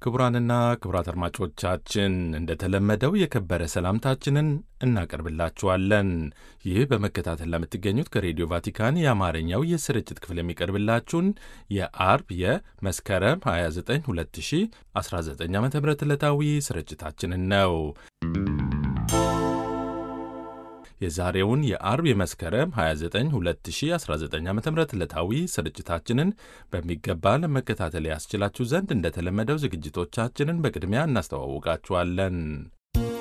ክቡራንና ክቡራት አድማጮቻችን እንደተለመደው የከበረ ሰላምታችንን እናቀርብላችኋለን። ይህ በመከታተል ለምትገኙት ከሬዲዮ ቫቲካን የአማርኛው የስርጭት ክፍል የሚቀርብላችሁን የአርብ የመስከረም 29 2019 ዓ ም ዕለታዊ ስርጭታችንን ነው። የዛሬውን የአርብ የመስከረም 29 2019 ዓ ም ዕለታዊ ስርጭታችንን በሚገባ ለመከታተል ያስችላችሁ ዘንድ እንደተለመደው ዝግጅቶቻችንን በቅድሚያ እናስተዋውቃችኋለን።